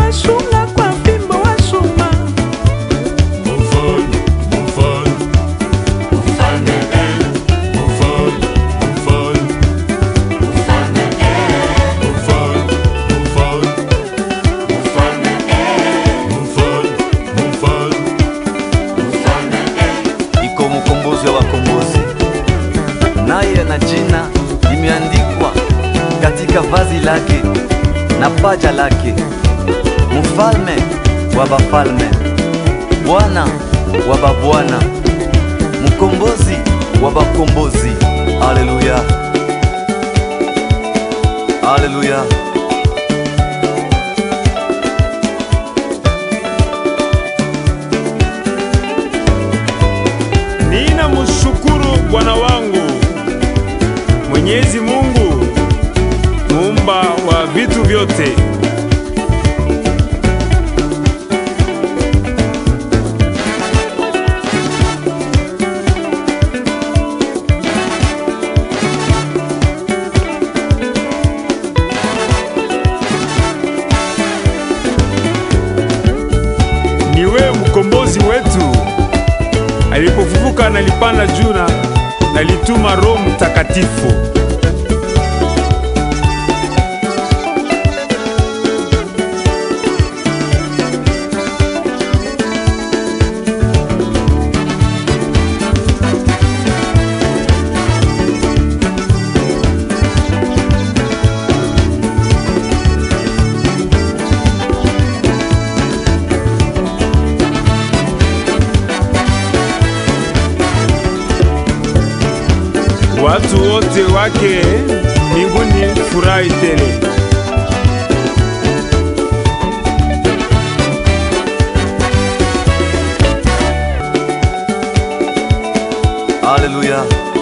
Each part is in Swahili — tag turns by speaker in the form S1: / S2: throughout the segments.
S1: wasunga kwa fimbo wa chuma
S2: Mfalme, mfalme, mfalme, eh, mfalme, mfalme, mfalme, eh, mfalme, mfalme, mfalme, eh, mfalme, mfalme, mfalme, eh.
S3: iko mkombozi wa wakombozi, naye ana jina limeandikwa katika vazi lake na paja lake, mfalme wa bafalme, Bwana wa babwana, mkombozi wa bakombozi. Haleluya, haleluya.
S4: Nina mshukuru Bwana wangu Mwenyezi Mungu muumba wa vitu vyote. Ni wewe mkombozi wetu alipofufuka nalipanda juu na nalituma Roho Mtakatifu. Watu wote wake mbinguni furahi tele.
S3: Haleluya.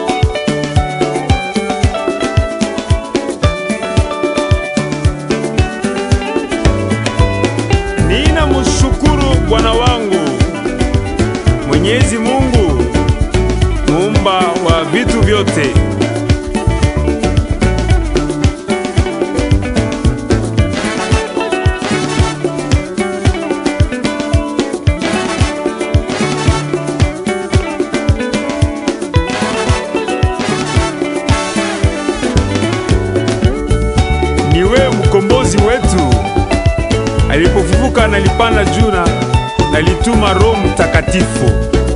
S4: Nina mshukuru Bwana wangu Mwenyezi Mungu muumba wa vitu vyote. Ni wewe mkombozi wetu alipofufuka nalipanda juu na nalituma Roho Mtakatifu.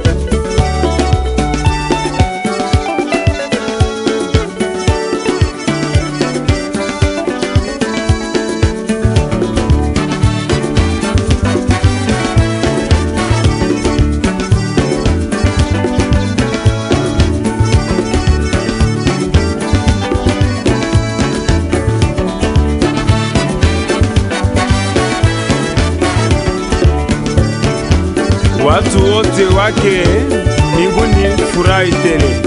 S4: Watu wote wake mbinguni furahi tele.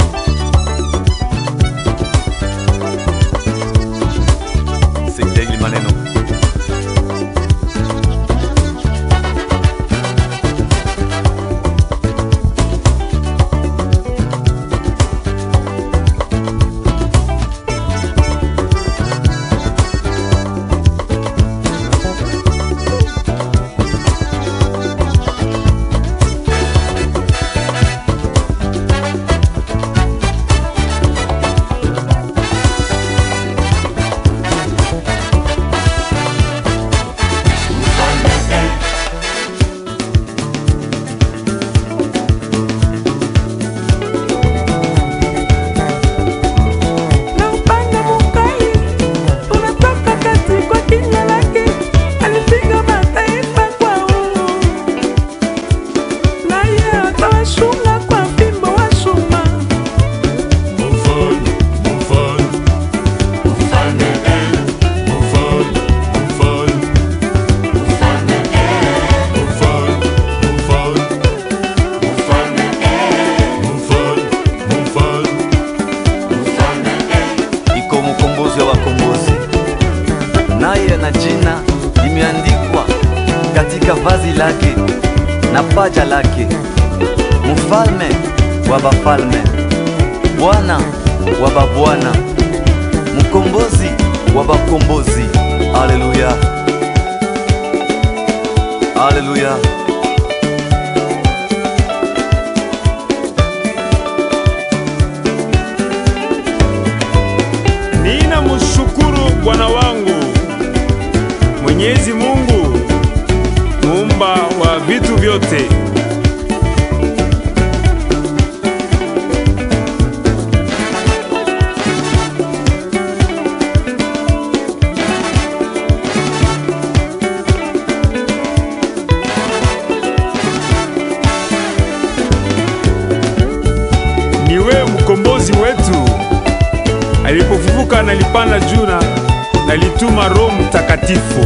S3: Sekta Ilimane vazi lake na paja lake, mfalme wa bafalme, Bwana wa babwana, mkombozi wa bakombozi. Haleluya, haleluya.
S4: Nina mshukuru Bwana wangu Mwenyezi Mungu muumba wa vitu vyote. Niwe mkombozi wetu alipofufuka nalipanda juu na nalituma Roho Mtakatifu.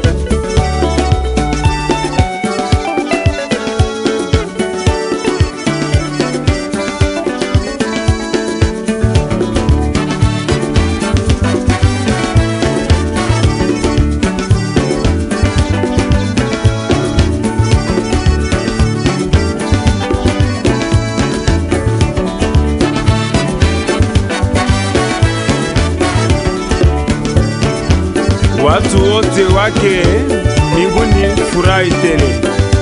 S4: Watu wote wake mbinguni furahi tele.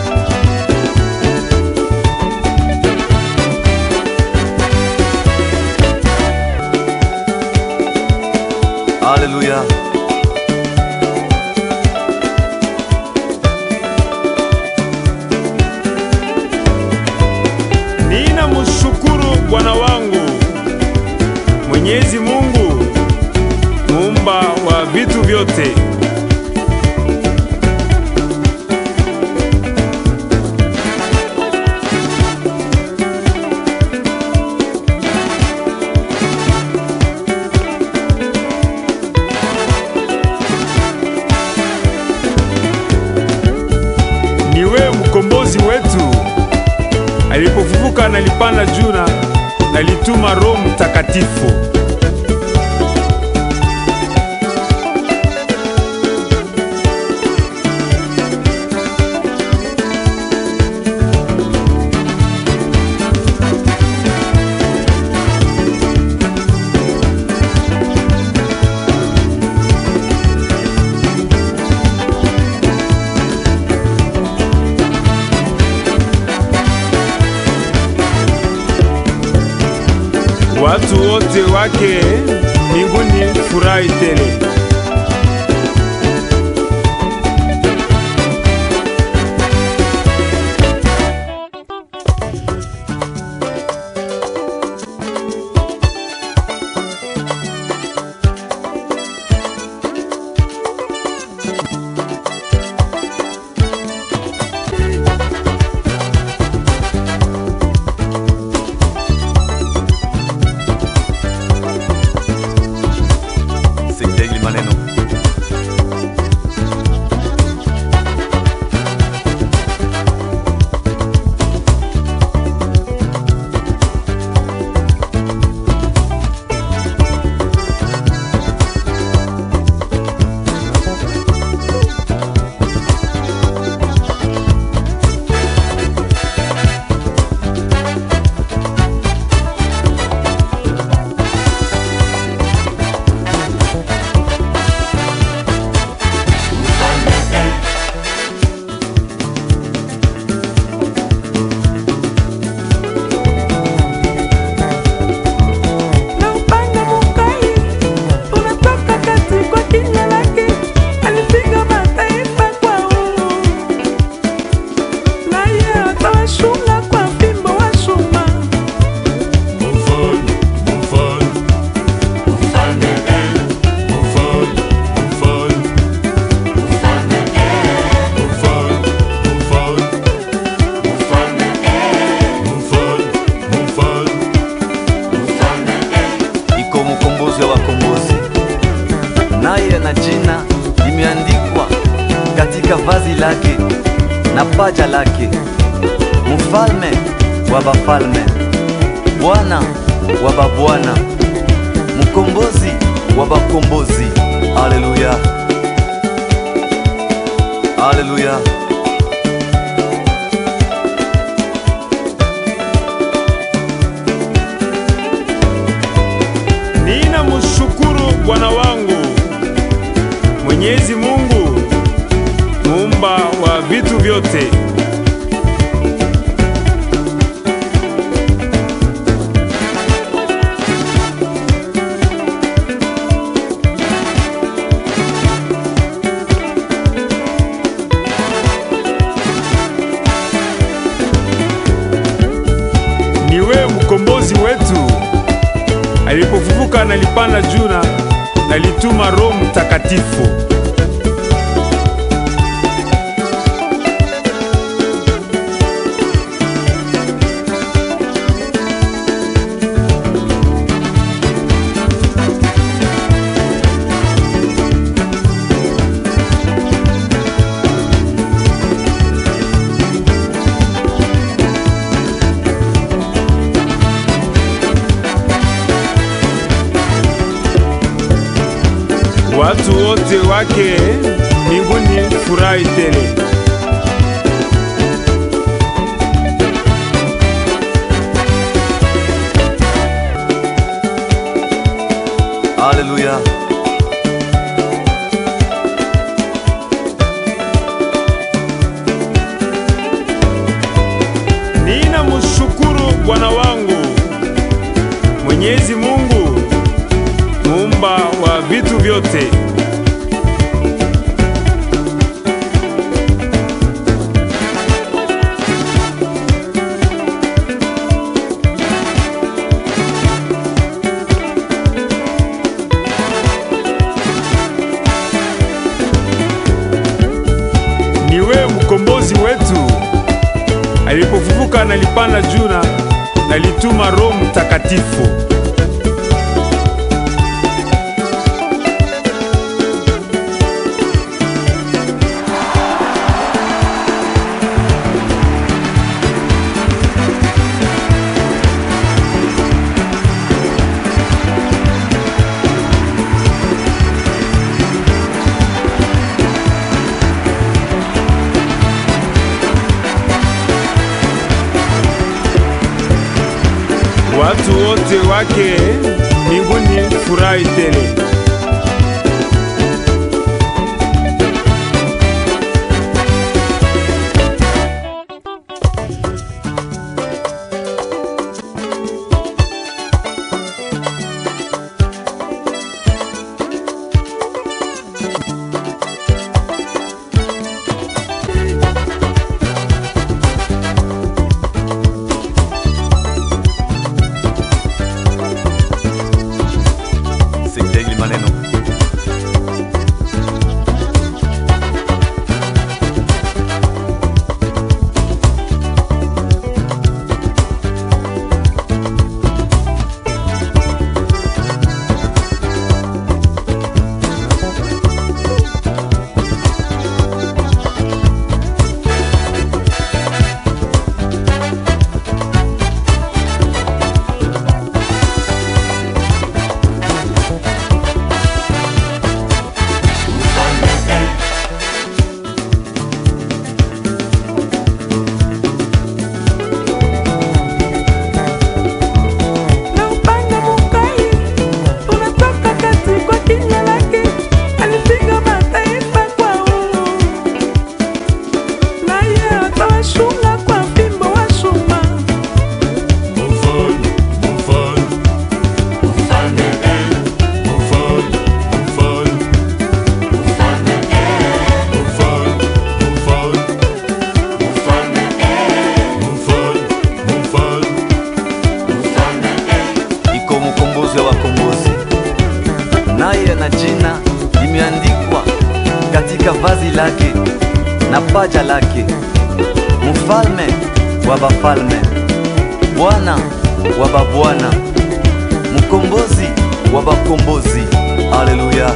S3: Haleluya.
S4: Nina mshukuru Bwana wangu Mwenyezi Mungu muumba wa vitu vyote. Niwe mkombozi wetu alipofufuka nalipanda juu na nalituma Roho Mtakatifu. Watu wote wake mbinguni furahi tele.
S3: Sekta hili maneno
S1: na upanga mukali unatoka kati kwa kinywa lake, alipiga mataifa kwa uhuru, naye atawashunga kwa fimbo wa chuma.
S2: Mufalme, mufalme, mfalme eh, mufalme, mfalme, mfalme eh, mufalme, mfalme, mfalme eh, mufalme, mfalme, mfalme eh.
S3: iko mkombozi wa wakombozi, naye na jina limeandikwa katika vazi lake na paja lake, mfalme wa bafalme, Bwana wa babwana, mkombozi wa bakombozi. Haleluya, haleluya.
S4: Bwana wangu Mwenyezi Mungu muumba wa vitu vyote. Ni wewe mkombozi wetu. Alipofufuka nalipanda juu na nalituma Roho Mtakatifu. Watu wote wake mbinguni furahi tele.
S3: Haleluya.
S4: Nina mshukuru Bwana wangu Mwenyezi Mungu muumba wa vitu vyote. Ni wewe mkombozi wetu. Alipofufuka nalipanda juu na nalituma Roho Mtakatifu. Watu wote wake mbinguni furahi tele.
S3: Sikieni maneno.
S1: na upanga mukali unatoka kati kwa kinywa lake, alipiga mataifa kwa uhuru, naye atawashunga kwa fimbo wa chuma.
S2: Mfalme, mfalme, mfalme eh, mfalme, mfalme, mfalme eh, mfalme, mfalme, mfalme eh, mfalme, mfalme, mfalme eh.
S3: iko mkombozi wa wakombozi, naye na jina limeandikwa katika vazi lake na paja lake, mfalme wa bafalme, Bwana wa babwana, mkombozi wa bakombozi. Haleluya,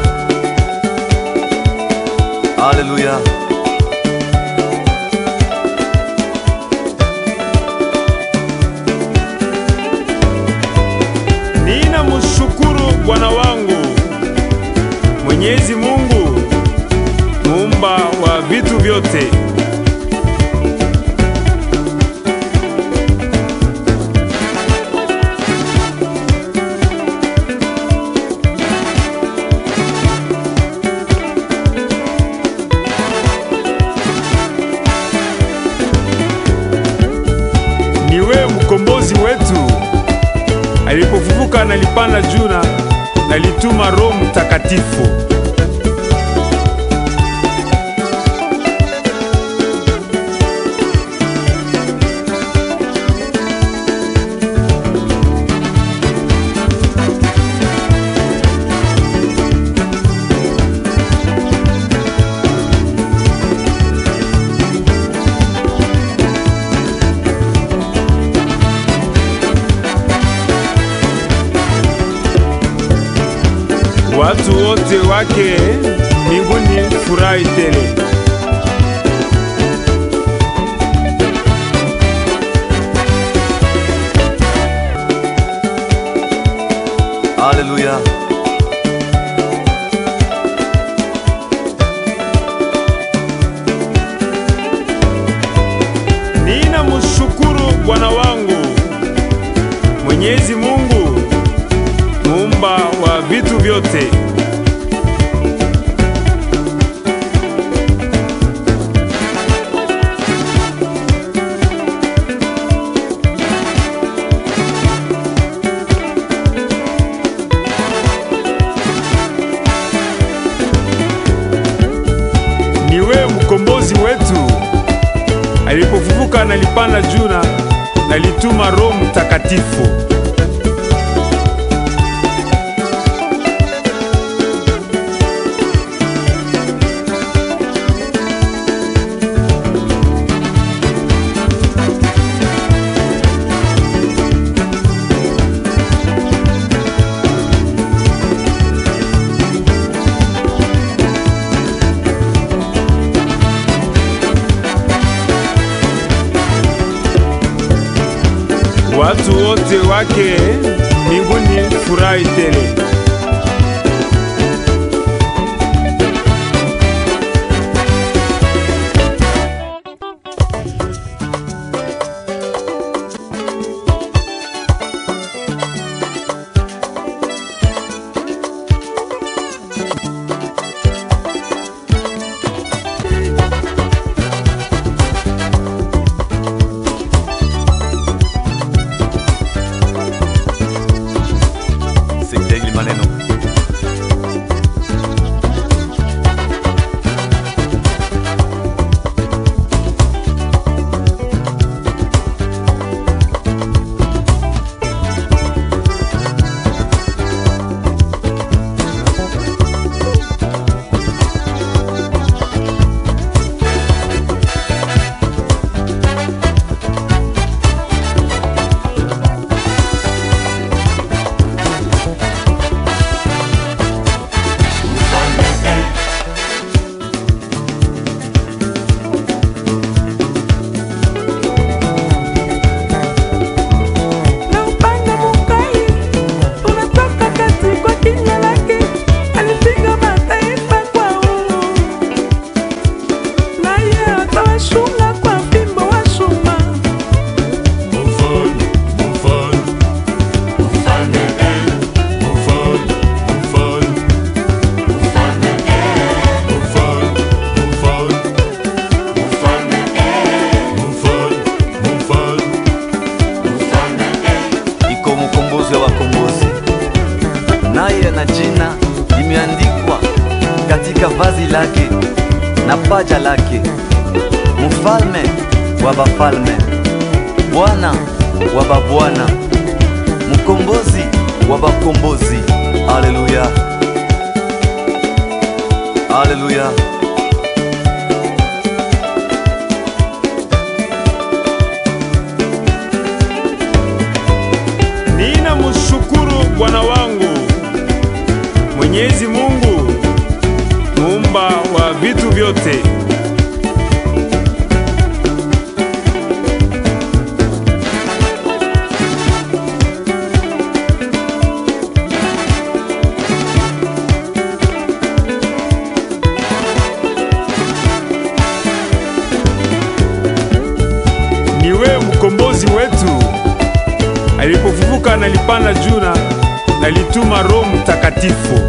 S3: haleluya.
S4: Nina mshukuru Bwana wangu Mwenyezi Mungu muumba wa vitu vyote. nalipanda juu na nalituma Roho Mtakatifu. Watu wote wake mbinguni furahi tele.
S3: Haleluya.
S4: Nina mshukuru Bwana wangu Mwenyezi Mungu muumba wa vitu vyote. Ni wewe mkombozi wetu. Alipofufuka nalipanda juu na nalituma Roho Mtakatifu. Watu wote wake mbinguni furahi tele.
S3: Sekta hili maneno
S1: na upanga mukali unatoka kati kwa kinywa lake, alipiga mataifa kwa uhuru, naye atawashunga kwa fimbo wa chuma.
S2: Mufalme, mufalme, mfalme eh, mufalme, mfalme, mfalme eh, mufalme, mfalme, mfalme eh, mufalme, mfalme, mfalme eh.
S3: iko mkombozi wa wakombozi, naye na jina limeandikwa katika vazi lake na paja lake, mfalme wa bafalme, Bwana wa babwana, mkombozi wa bakombozi. Haleluya, haleluya.
S4: Nina mshukuru Bwana wangu Mwenyezi Mungu muumba wa vitu vyote. Ni wewe mkombozi wetu. Alipofufuka nalipanda juu na nalituma Roho Mtakatifu.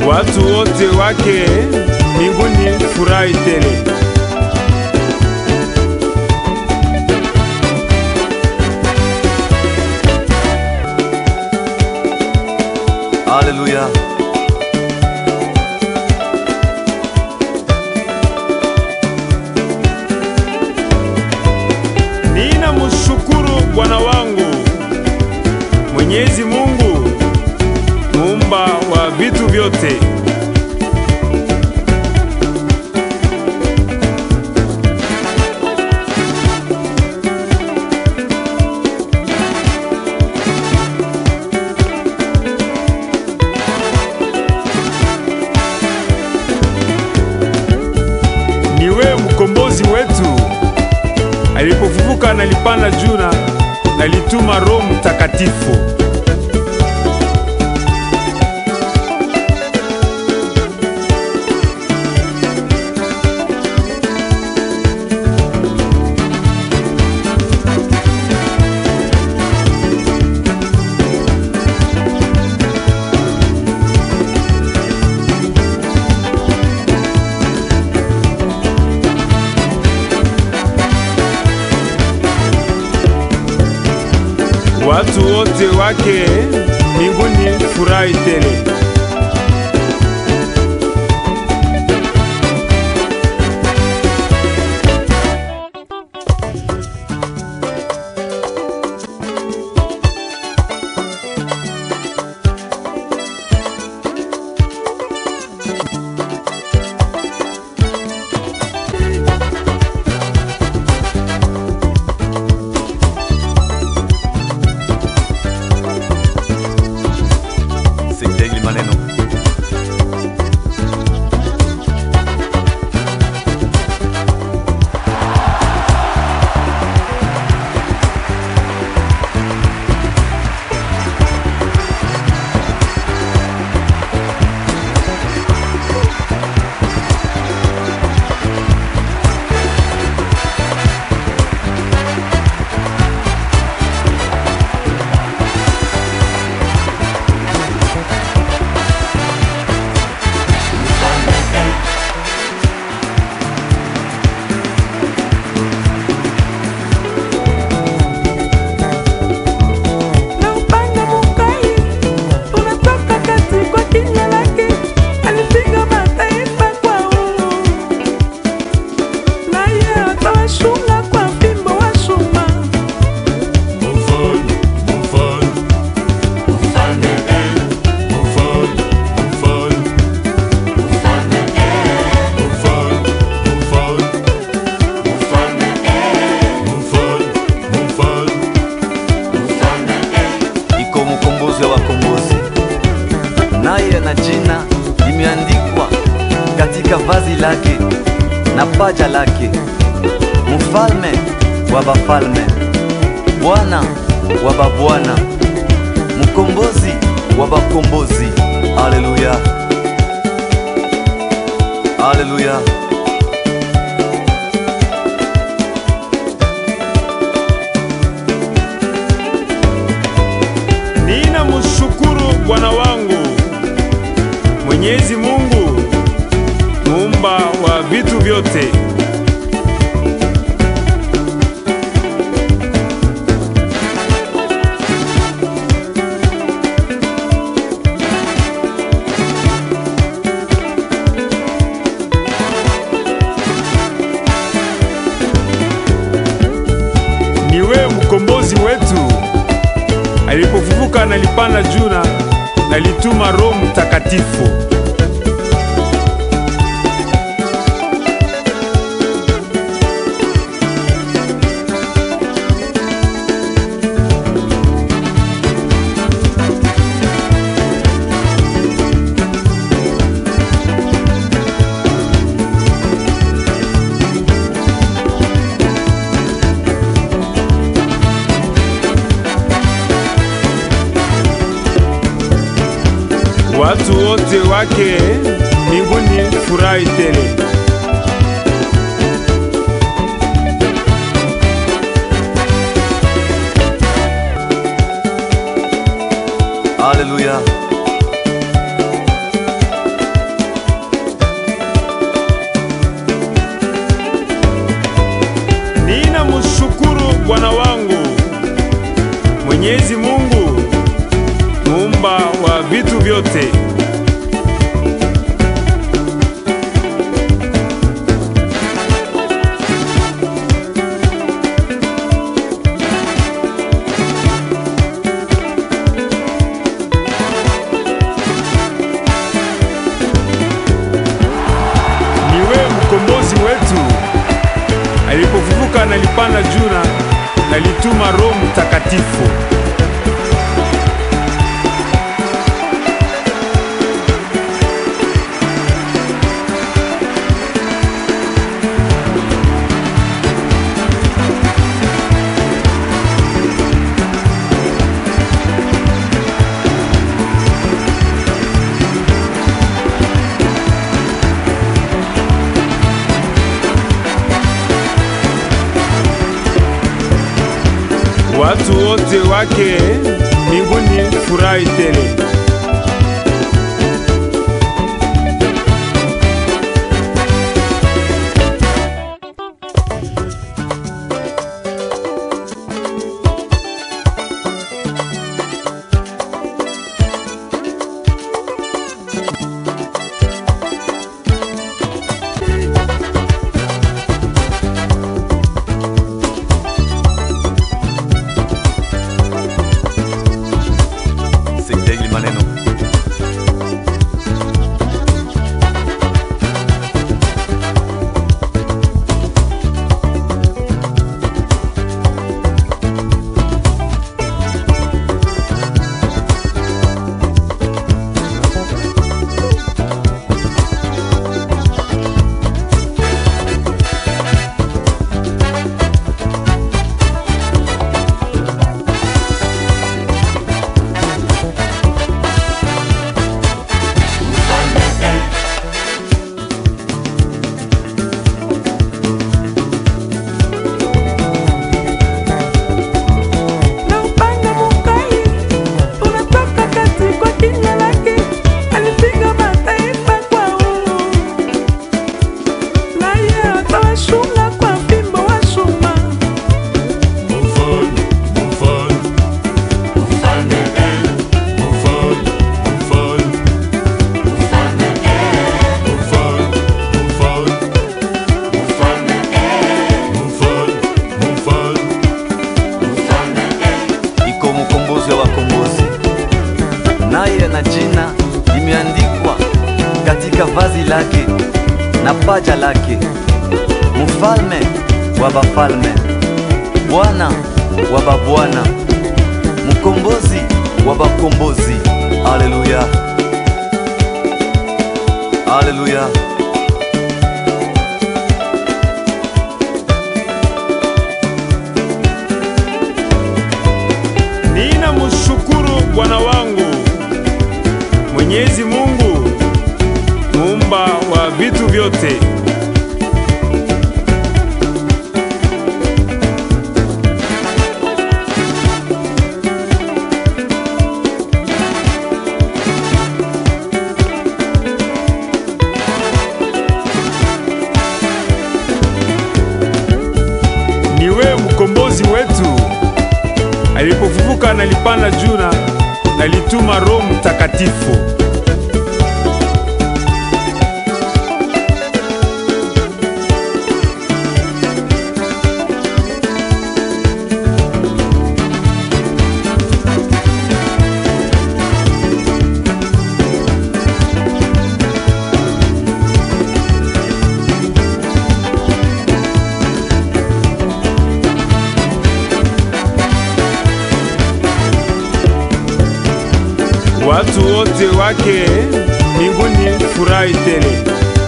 S4: watu wote wake mbinguni furahi tele.
S3: Haleluya.
S4: Nina mshukuru Bwana wangu Mwenyezi Mungu muumba wa vitu vyote. Ni wewe mkombozi wetu alipofufuka nalipanda juu na nalituma Roho Mtakatifu. watu wote wake mbinguni furahi tele.
S3: Sekta hili maneno
S1: na upanga mukali unatoka kati kwa kinywa lake, alipiga mataifa kwao, naye atawashunga kwa fimbo wa chuma.
S2: Mufalme, mufalme, mfalme eh, mufalme, mufalme, mfalme eh, mufalme, mufalme, mfalme eh, mufalme, mufalme, mfalme eh.
S3: iko mkombozi wa wakombozi, naye na jina limeandikwa katika vazi lake na paja lake, mfalme wa bafalme, Bwana wa babwana, mkombozi wa bakombozi. Haleluya, haleluya.
S4: Nina mshukuru Bwana wangu Mwenyezi Mungu muumba wa vitu vyote. Ni wewe mkombozi wetu alipofufuka nalipanda juu na nalituma Roho Mtakatifu. watu wote wake mbinguni furahi tele.
S3: Haleluya.
S4: Bwana wangu Mwenyezi Mungu muumba wa vitu vyote. Niwe mkombozi wetu. Alipofufuka nalipanda juu na nalituma Roho Mtakatifu. Watu wote wake mbinguni furahi tele.
S3: Sekta hili maneno
S1: na upanga mukali unatoka kati kwa kinywa lake, alipiga mataifa kwa uhuru, naye atawashunga kwa fimbo wa chuma.
S2: Mufalme, mufalme, mfalme eh, mufalme, mfalme, mfalme eh, mufalme, mfalme, mfalme eh, mufalme, mfalme, mfalme eh.
S3: iko mkombozi wa wakombozi, naye na jina limeandikwa katika vazi lake na paja lake, mfalme wa bafalme, Bwana wa babwana, mkombozi wa bakombozi. Haleluya, haleluya.
S4: Nina mshukuru Bwana wangu Mwenyezi Mungu muumba wa vitu vyote. Niwe mkombozi wetu. Alipofufuka nalipanda juu na nalituma Roho Mtakatifu. Watu wote wake mbinguni furahi tele.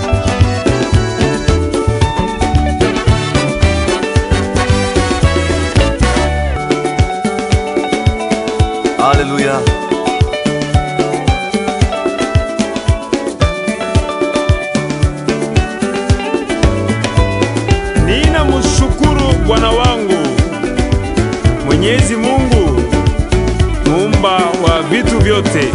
S3: Haleluya.
S4: Nina mshukuru Bwana wangu Mwenyezi Mungu muumba wa vitu vyote.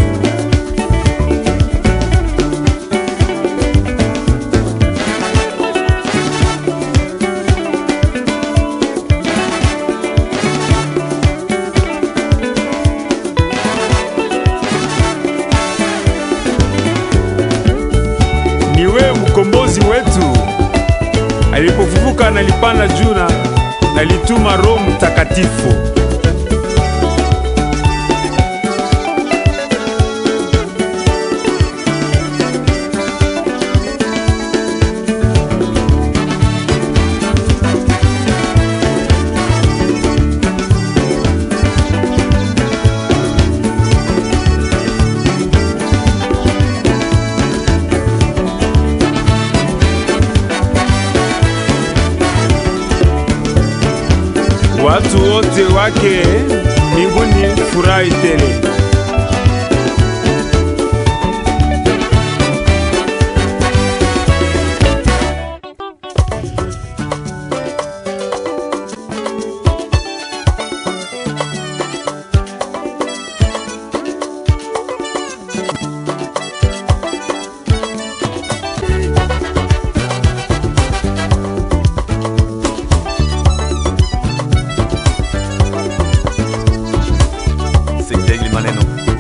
S4: wewe mkombozi wetu. Alipofufuka nalipanda juu na nalituma Roho Mtakatifu. Watu wote wake mbinguni furahi tele.
S3: Sitegli maneno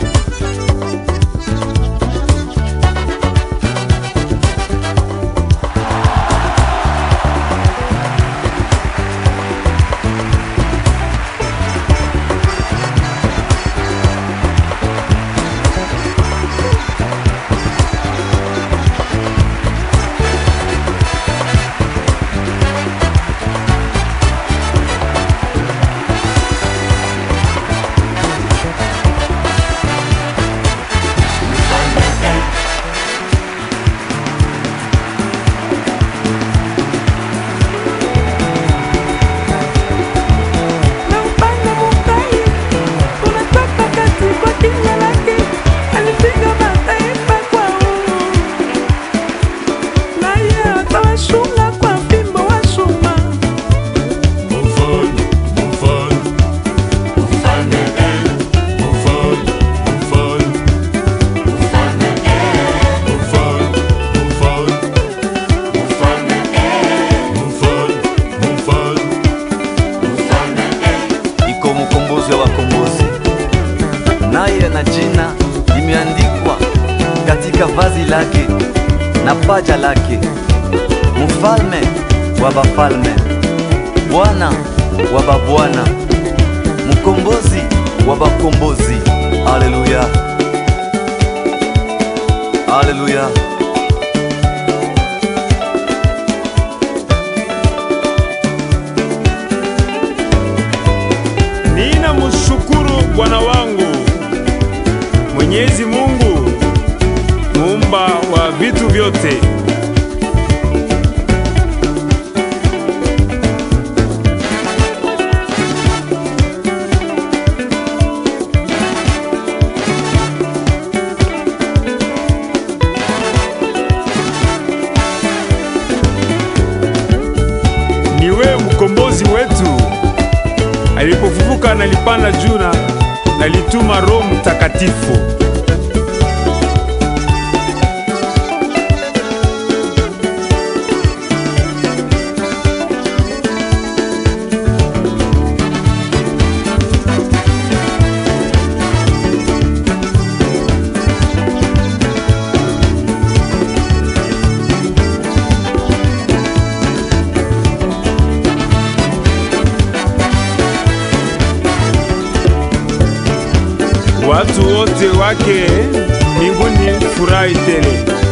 S1: Nampanda Mungai, tunatoka kati kwa kinywa lake, alipiga mataifa kwa uhuru. Naye atawashunga kwa fimbo wa chuma.
S2: Mfalme, mfalme, mfalme, eh, mfalme, mfalme, mfalme, eh, mfalme, mfalme, mfalme, eh, mfalme, mfalme, mfalme, eh.
S3: iko mkombozi wa wakombozi, naye na jina limeandikwa katika vazi lake na paja lake, mfalme wa bafalme, Bwana wa babwana, mkombozi wa bakombozi. Haleluya, haleluya.
S4: Nina mshukuru Bwana wangu Mwenyezi Mungu muumba wa vitu vyote. Ni wewe mkombozi wetu. Alipofufuka nalipanda juu na nalituma Roho Mtakatifu. Watu wote wake mbinguni furahi tele.